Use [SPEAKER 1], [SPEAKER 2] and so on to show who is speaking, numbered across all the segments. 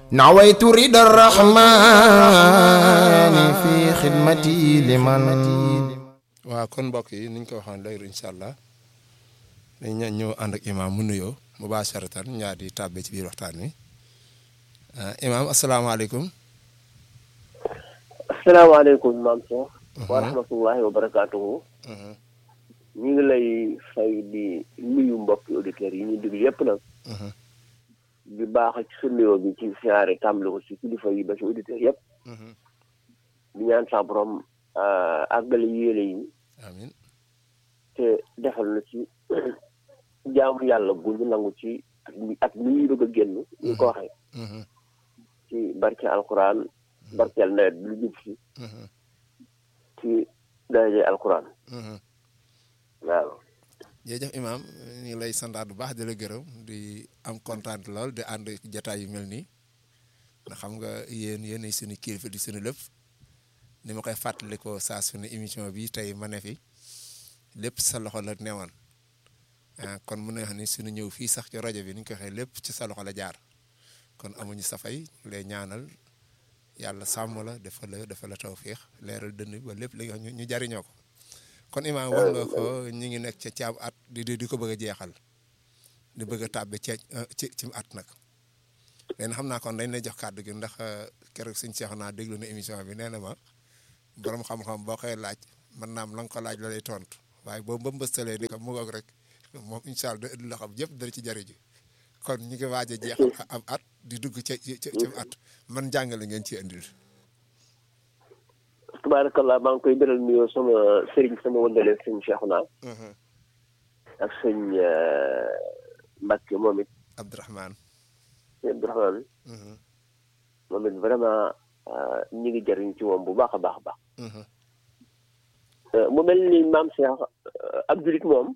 [SPEAKER 1] نويت رضا الرحمن في خدمتي لمن
[SPEAKER 2] waaw kon mbokk yi niñ ko waxoon léegi incha allah dañ ña ñëw ànd ak imaam mu nuyoo mubasharatan ñaar di tàbbe ci biir waxtaan wi imaam asalaamaaleykum
[SPEAKER 3] asalaamaaleykum maam Cheikh wa rahmatullahi wa barakaatuhu ñu ngi lay fay di nuyu mbokki auditeurs yi ñu déglu yëpp nag di baax ci sa nuyoo bi ci siyaare tàmbali ko ci kilifa yi ba ci auditeurs yëpp di ñaan sa borom àggale yéene yi
[SPEAKER 2] amin
[SPEAKER 3] te defal na ci jaamu yàlla bu ñu nangu ci at mi at mi ñuy bëgg a génn ñu ko waxee ci barke alquran barkeel nawet bi lu jub si ci daraje alquran waaw
[SPEAKER 2] jërëjëf imaam ñu ngi lay santaat bu baax di la gërëm di am kontaan lool di ànd jataay yu mel nii ndax xam nga yéen yéenay suñu kilifa di suñu lépp ni ma koy fàttalikoo saa suñu émission bi tey ma ne fi lépp sa loxo la newoon kon mun na xam ni suñu ñëw fii sax ci rajo bi ni ñu ko waxee lépp ci sa loxo la jaar kon amuñu safay lay ñaanal yàlla sàmm la dafa la dafa la tawféex leeral dënn ba lépp li nga xam ñu jariñoo ko kon imaam wax nga ko ñu ngi nekk ca caab at di di ko bëgg a jeexal di bëgg a tàbbi ci ci ci at nag léegi xam naa kon dañ lay jox kàddu gi ndax keroog suñ seexu naa déglu na émission bi nee na ma borom xam-xam boo koy laaj mën naam la nga ko laaj la lay tontu waaye boobu ba mbëstalee ni ko mu ngoog rek moom incha allah da indi loo xam yëpp dara ci jariñu kon ñu ngi waaj a jeexal am at di dugg ca ci ci at man jàngale ngeen ci indil.
[SPEAKER 3] tabaarakallah maa ngi koy beral nuyoo sama sëriñ sama wëndale sëñ Cheikhouna ak sëñ Mbacke moom it
[SPEAKER 2] Abdourahmane
[SPEAKER 3] sëñ Abdourahmane moom it vraiment ñi ngi jariñ ci moom bu baax a baax a baax mu mel ni maam Cheikh ab julit moom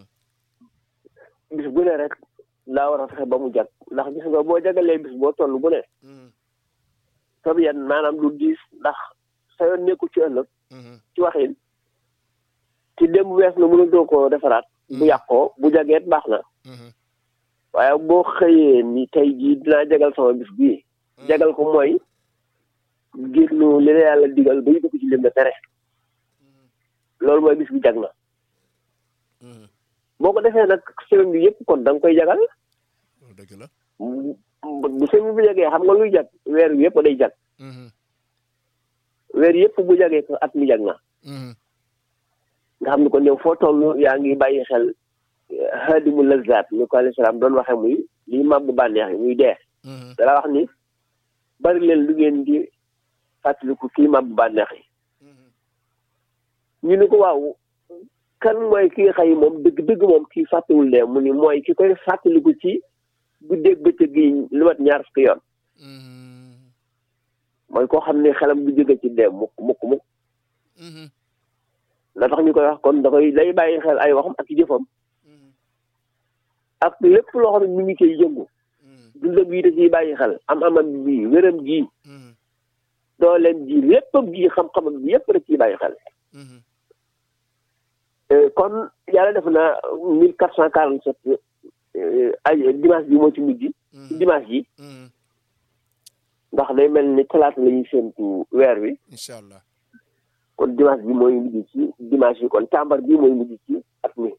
[SPEAKER 3] bis bu ne rek laa war a fexe ba mu jag ndax gis nga boo jagalee bis boo toll bu ne sab yan maanaam lu diis ndax sa yoon nekku ci ëllëg ci waxin ci démb wees na mënu doo ko defaraat bu yàqoo bu jageet baax na waaye boo xëyee ni tey jii dinaa jagal sama bis bii jagal ko mooy génnu li la yàlla digal ba dugg ci lim na tere loolu mooy bis bi jag na boo ko defee nag semaine bi yëpp kon da nga koy jagal
[SPEAKER 2] dëgg la
[SPEAKER 3] bu semaine bi jagee xam nga luy jag weer wi yëpp day jag weer yëpp bu jagee ko at mi jag na nga xam ni kon yow foo toll yaa ngi bàyyi xel xaadimu lazzaat ni ko alayhi salaam doon waxe muy liy màbb bànneex yi muy dee dala wax ni bari leen lu ngeen di fàttaliku kii màbb bànneex yi ñu ni ko waaw kan mooy kii xëy moom dëgg dëgg moom kii fàttewul dee mu ni mooy ki koy fàttaliku ci guddeeg bëccëg yi lu mat ñaar fukki yoon mooy koo xam ne xelam du jóge ci dee mukk mukk mukk la tax ñu koy wax kon da koy lay bàyyi xel ay waxam ak jëfam ak lépp loo xam ne mi ngi koy yëngu dundam yi da ciy bàyyi xel am amam bii wéram gii dooleem ji léppam gii xam-xamam bi yépp da ciy bàyyi xel kon yàlla def na mille quatre cent quarante sept ay dimanche bi moo ci mujj dimanche yi ndax day mel ni talaata la ñuy séntu weer wi
[SPEAKER 2] incha allah
[SPEAKER 3] kon dimanche bi mooy mujj ci dimanche yi kon càmbar bi mooy mujj ci at mi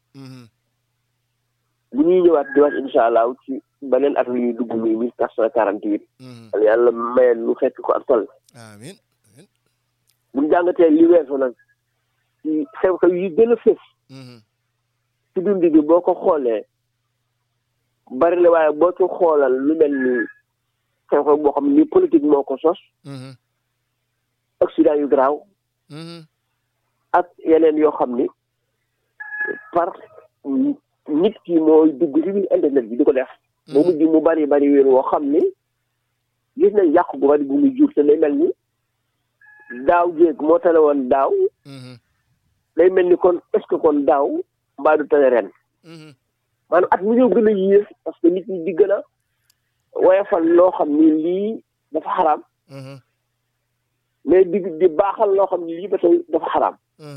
[SPEAKER 3] bu ñuy ñëwaat dimanche incha allah ci beneen at ñuy dugg muy mille quatre cent quarante huit yàlla mayeen lu fekk ko ak toll
[SPEAKER 2] amiin
[SPEAKER 3] bu ñu jàngatee li weesu nag ci xew-xew yi gën a fës ci dund bi boo ko xoolee bari la waaye boo ci xoolal lu mel ni xew-xew boo xam ni politique moo ko sos accident yu garaaw ak yeneen yoo xam ni par nit ki mooy dugg ci biir internet bi di ko def ba mujj mu bari bari wéen woo xam ni gis nañ yàqu gu bari bu muy jur te day mel ni daaw jéeg moo tane woon daaw day mel ni kon est-ce que kon daaw mbaa du tane ren maanaam at mu ñëw gën a yées parce que nit ñi di gën a woyofal loo xam ni lii dafa xaraam mais di di baaxal loo xam ni lii ba tey dafa xaraam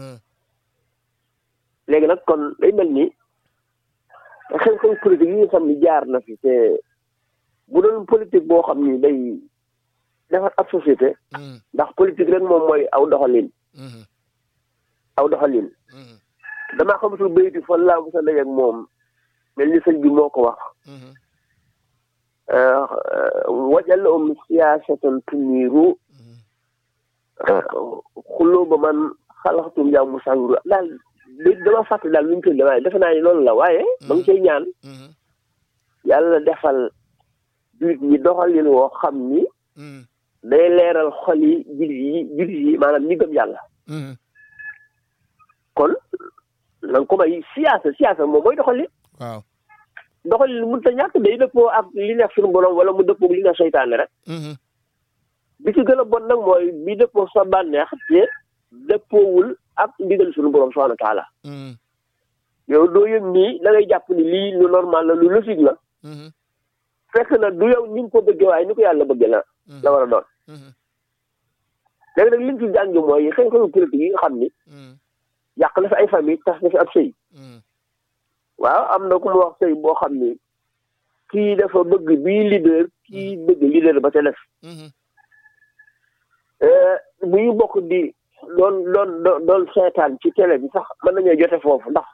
[SPEAKER 3] léegi nag kon day mel ni xew-xew politique yi nga xam ni jaar na fi te bu doon politique boo xam ni day defar ab société
[SPEAKER 2] Mhm.
[SPEAKER 3] ndax politique rek moom mooy aw doxalin
[SPEAKER 2] Mhm.
[SPEAKER 3] aw doxalin
[SPEAKER 2] Mhm.
[SPEAKER 3] damaa xamatul bayti fan laa mos a dajeeg moom mel ni sëñ bi moo ko wax
[SPEAKER 2] Mhm.
[SPEAKER 3] wajal um siyaasatan tuniiru
[SPEAKER 2] Mhm.
[SPEAKER 3] xuloo ba man xalaxtum yaa mu sànguru daal léegi dama fàtte daal lu ñu tudd waaye defe naa ni loolu la waaye ba nga cay ñaan
[SPEAKER 2] Mhm.
[SPEAKER 3] yàlla defal jullit ñi doxalin woo xam ni
[SPEAKER 2] Mhm.
[SPEAKER 3] day leeral xol yi jullit yi jullit yi maanaam ñi gëm yàlla
[SPEAKER 2] Mhm.
[SPEAKER 3] kon la nga ko may siyaasa siyaasa moom mooy doxalin
[SPEAKER 2] waaw
[SPEAKER 3] doxalin mënut a ñàkk day dëppoo ak li neex suñu borom wala mu dëppoo ak li neex seytaane rek
[SPEAKER 2] Mhm.
[SPEAKER 3] bi ci gën a bon nag mooy bi dëppoo sa bànneex te dëppoowul ak ndigal suñu borom subhanahu wa taala
[SPEAKER 2] Mhm.
[SPEAKER 3] yow doo yëg nii da ngay jàpp ni lii lu normal la lu logique la
[SPEAKER 2] Mhm.
[SPEAKER 3] fekk na du yow ni nga ko bëggee waaye ni ko yàlla bëggee la la war a doon
[SPEAKER 2] Mhm.
[SPEAKER 3] léegi nag liñ ci jàngi mooy xew-xewu politique yi nga xam ni
[SPEAKER 2] Mhm.
[SPEAKER 3] yàq na fi ay famille tas na fi ab sëy
[SPEAKER 2] Mhm.
[SPEAKER 3] waaw am na ku mu wax sëy boo xam ni kii dafa bëgg bii leader kii bëgg leader ba ca def
[SPEAKER 2] Mhm.
[SPEAKER 3] bu ñu bokk di doon doon doon doon seetaan ci télé bi sax mën nañoo jote foofu ndax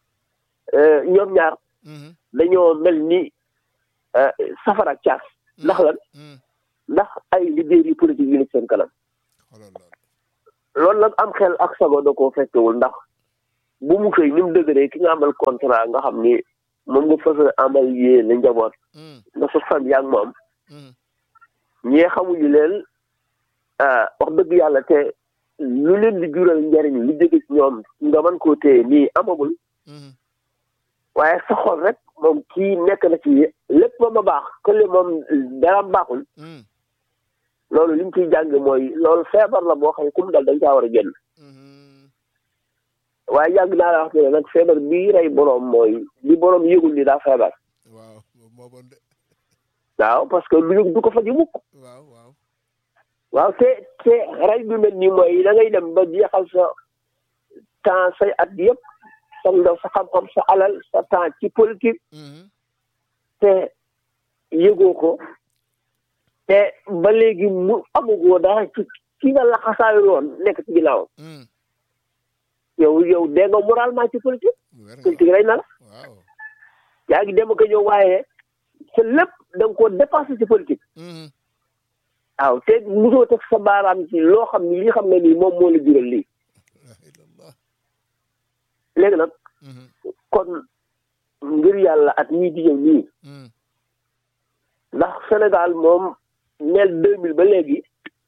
[SPEAKER 3] ñoom ñaar
[SPEAKER 2] Mhm.
[SPEAKER 3] dañoo mel ni safara ak caas ndax lan
[SPEAKER 2] Mhm.
[SPEAKER 3] ndax ay leaders yi politique yi nekk seen kanam
[SPEAKER 2] xoolal loolu
[SPEAKER 3] loolu nag am xel ak sago da koo fekkewul ndax bu mu xëy ni mu dëgëree ki nga amal contrat nga xam ni moom nga fës a amal yéene njaboot
[SPEAKER 2] Mhm.
[SPEAKER 3] nga sa fan yaa ngi moom
[SPEAKER 2] Mhm.
[SPEAKER 3] ñee xamuñu leen ah, wax dëgg yàlla te lu leen di jural njariñ lu jóge ci ñoom nga mën koo téye nii amagul
[SPEAKER 2] Mhm.
[SPEAKER 3] waaye sa xol rek moom kii nekk na ci lépp ba ma baax kële moom dara baaxul
[SPEAKER 2] Mhm.
[SPEAKER 3] loolu li ñu ciy jàng mooy loolu feebar la boo xam ne ku mu dal dañ caa war a génn
[SPEAKER 2] Mhm.
[SPEAKER 3] waaye yàgg naa la wax ne nag feebar bii rey boroom mooy li boroom yëgul ni daa feebar
[SPEAKER 2] waaw moo bon de
[SPEAKER 3] waaw parce que lu yëg du ko faji mukk
[SPEAKER 2] waaw waaw
[SPEAKER 3] waaw te te rey bi mel nii mooy da ngay dem ba jeexal sa temps say at yëpp sa ndaw sa xam-xam sa alal sa temps ci politique
[SPEAKER 2] Mhm.
[SPEAKER 3] te yëgoo ko te ba léegi mu amugoo dara ci ki nga laxasaayu woon nekk ci ginnaaw
[SPEAKER 2] Mhm.
[SPEAKER 3] yow yow dee nga moralement ci politique
[SPEAKER 2] wér nga
[SPEAKER 3] politique rey na la
[SPEAKER 2] waaw
[SPEAKER 3] yaa ngi dem ak a ñëw waaye sa lépp da nga koo dépassé ci politique
[SPEAKER 2] Mhm.
[SPEAKER 3] waaw te mosoo teg sa baaraam ci loo xam ni lii xam nga nii moom moo la jural lii
[SPEAKER 2] la ilallah
[SPEAKER 3] léegi nag
[SPEAKER 2] Mhm.
[SPEAKER 3] kon ngir yàlla at ñii di ñëw nii
[SPEAKER 2] Mhm.
[SPEAKER 3] ndax Sénégal moom neel deux mille ba léegi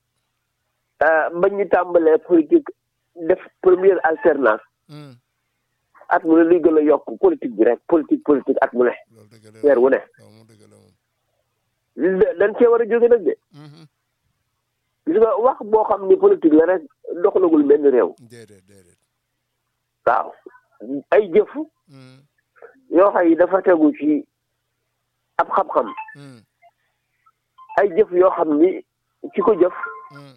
[SPEAKER 3] ah, ba ñu tàmbalee politique def première alternance
[SPEAKER 2] Mhm.
[SPEAKER 3] at mu ne luy gën a yokk politique bi rek politique politique at mu ne
[SPEAKER 2] loolu dëgg la
[SPEAKER 3] weer wu ne
[SPEAKER 2] waaw moom dëgg la moom
[SPEAKER 3] li da- dañ cee war a jóge nag de
[SPEAKER 2] Mhm.
[SPEAKER 3] gis nga wax boo xam ni politique la rek doxalagul benn réew
[SPEAKER 2] déedéet déedéet
[SPEAKER 3] waaw ay jëf
[SPEAKER 2] Mhm.
[SPEAKER 3] yoo xam yi dafa tegu ci ab xam-xam
[SPEAKER 2] Mhm.
[SPEAKER 3] ay jëf yoo xam ni ki ko jëf
[SPEAKER 2] Mhm.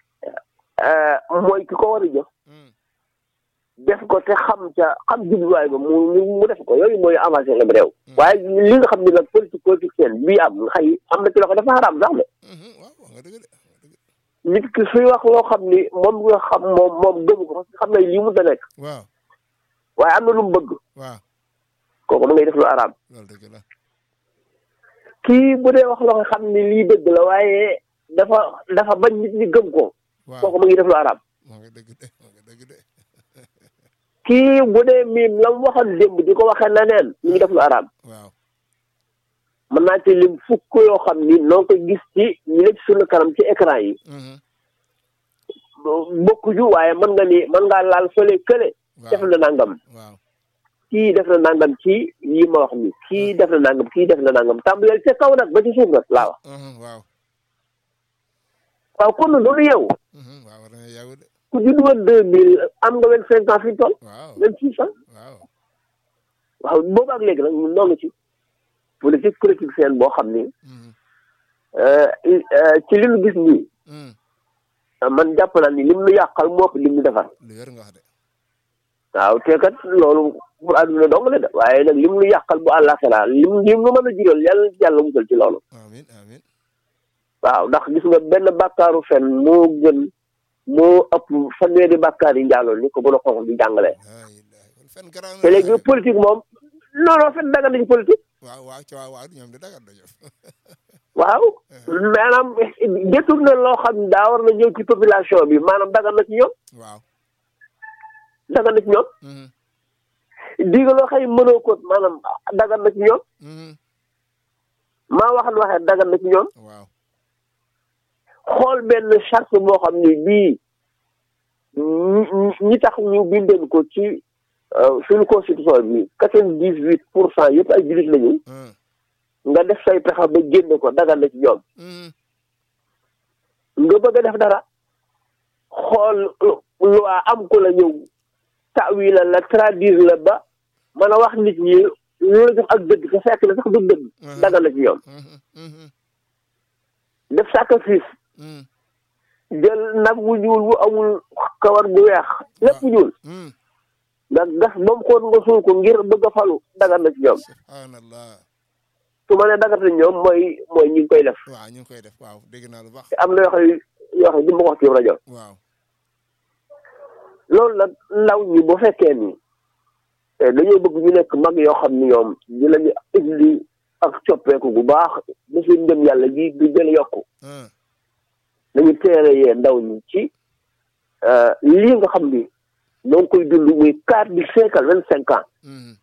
[SPEAKER 3] ah, mooy ki ko war a jëf
[SPEAKER 2] Mhm.
[SPEAKER 3] def ko te xam ca xam jubluwaay ba mu mu mu def ko yooyu mooy avancé la réew waaye li nga xam ne nag politique politicienne bii am nga xëy am na ci loxo dafa xaraam sax de
[SPEAKER 2] Mhm. waaw wax nga dëgg de wax nga dëgg
[SPEAKER 3] nit ki suy wax loo xam ni moom nga xam moom moom gëmu ko parce que xam na lii mu da nekk
[SPEAKER 2] waaw
[SPEAKER 3] waaye am na lu mu bëgg
[SPEAKER 2] waaw
[SPEAKER 3] kooku ma ngay def lu araam
[SPEAKER 2] loolu dëgg la
[SPEAKER 3] kii bu dee wax loo nga xam ni lii dëgg la waaye dafa dafa bañ nit ñi gëm ko
[SPEAKER 2] waaw
[SPEAKER 3] kooku ma ngi def lu araam
[SPEAKER 2] wax nga dëgg de wax nga dëgg de
[SPEAKER 3] kii bu dee miim la mu waxoon démb di ko waxee leneen mi ngi def lu araam
[SPEAKER 2] waaw
[SPEAKER 3] mën naa ci lim fukk yoo xam ni noo ko gis ci ñu nekk suñu kanam ci écran yi
[SPEAKER 2] Mhm.
[SPEAKER 3] bokkuju waaye mën nga ni mën ngaa laal fële kële def
[SPEAKER 2] waaw
[SPEAKER 3] na nangam
[SPEAKER 2] waaw
[SPEAKER 3] kii def na nangam ci yi ma wax ni kii def na nangam kii def na nangam tàmbaleel ca kaw nag ba ci suuf nag laa wax
[SPEAKER 2] Mhm. waaw
[SPEAKER 3] waaw kon loolu yow
[SPEAKER 2] Mhm. waaw war na yàggu de
[SPEAKER 3] ku judd woon deux mille am nga vingt cinq ans fi ñu toll
[SPEAKER 2] waaw
[SPEAKER 3] vingt six ans
[SPEAKER 2] waaw
[SPEAKER 3] waaw boobu ak léegi nag ñun noo ngi ci politique politique seen boo xam ni
[SPEAKER 2] Mhm.
[SPEAKER 3] euh, euh, ci li ñu gis nii
[SPEAKER 2] Mhm.
[SPEAKER 3] man jàpp naa ni lim nu yàqal moo ëpp lim nu defar
[SPEAKER 2] lu wér nga wax de
[SPEAKER 3] waaw te kat loolu pour àdduna dong la de waaye nag lim lu yàqal bu àllaaxira lim lim lu mën a jural yàlla yàlla musal ci loolu
[SPEAKER 2] amin amin
[SPEAKER 3] waaw ndax gis nga benn bàkkaaru fen moo gën moo ëpp fanweeri bàkkaar yi njaaloo ni ko bu la xonq di jàngale
[SPEAKER 2] laa ilaaha kon fen garaaw na
[SPEAKER 3] te léegi politique moom non non fen daga nañ politique
[SPEAKER 2] waaw waaw ci waaw waaw ñoom de dagat dañu
[SPEAKER 3] waaw maanaam détour na loo xam ne daa war na ñëw ci population bi maanaam daga na ci ñoom
[SPEAKER 2] waaw
[SPEAKER 3] daga na ci ñoom
[SPEAKER 2] mhm
[SPEAKER 3] diga loo xëy mënoo ko maanaam daga na ci ñoom
[SPEAKER 2] mhm
[SPEAKER 3] maa wax lu waxee daga na ci ñoom
[SPEAKER 2] waaw
[SPEAKER 3] xool benn charte boo xam ni bii ñi ñi tax ñu bindoon ko ci suñu constitution bi quatre-vingt-dix-huit pour cent yëpp ay jullit lañu
[SPEAKER 2] mhm
[SPEAKER 3] nga def say pexe ba génne ko dagal na ci ñoom
[SPEAKER 2] mhm
[SPEAKER 3] nga bëgg a def dara xool loi am ko la ñëw tawi la la traduire la ba mën a wax nit ñi lu la jox ak dëgg te fekk na sax du dëgg dagal na ci ñoom
[SPEAKER 2] mhm mhm
[SPEAKER 3] def sacrifice
[SPEAKER 2] mhm
[SPEAKER 3] jël nag wu ñuul wu amul kawar gu weex lépp ñuul
[SPEAKER 2] mhm
[SPEAKER 3] nga gas ba mu xool nga suul ko ngir bëgg a falu dagal na ci ñoom
[SPEAKER 2] subhanallah
[SPEAKER 3] su ma nee dagal na ñoom mooy mooy ñi ngi koy def
[SPEAKER 2] waaw ñu ngi koy def waaw dégg naa lu baax
[SPEAKER 3] te am na yoo xam ne yoo xam ne du ma ko wax ci rajo
[SPEAKER 2] waaw
[SPEAKER 3] loolu nag ndaw ñi bu fekkee ni eh, dañoo bëgg ñu nekk mag yoo xam ni ñoom dinañu indi ak coppeeku bu baax ba seen ngëm yàlla gi du gën a yokku
[SPEAKER 2] mhm
[SPEAKER 3] nañu teere yee ndaw ñi ci eh, lii nga xam ni ñoo ngi koy dund muy quatre du siècle vingt cinq ans
[SPEAKER 2] mhm